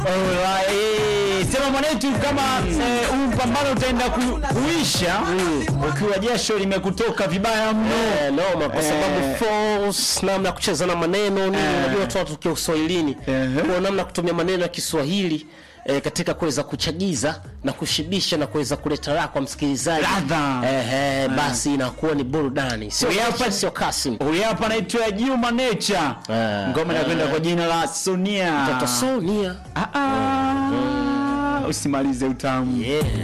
Alright. Sema mwanetu kama eh, huu mpambano utaenda ku, kuisha ukiwa jasho limekutoka vibaya mno. Eh, noma kwa sababu Eh. force namna ya kucheza na maneno nini Eh. unajua watu watu kwa Uswahilini Ehe. kwa namna ya kutumia maneno ya Kiswahili eh, katika kuweza kuchagiza na kushibisha na kuweza kuleta raha kwa msikilizaji Ladha. eh, eh, basi inakuwa ni burudani sio Huyu hapa- sio Kasim Huyu hapa anaitwa Juma Nature. Eh. Ngoma inakwenda kwa jina la Sonia. Mtoto Sonia Ah, ah. Usimalize utamu. yeah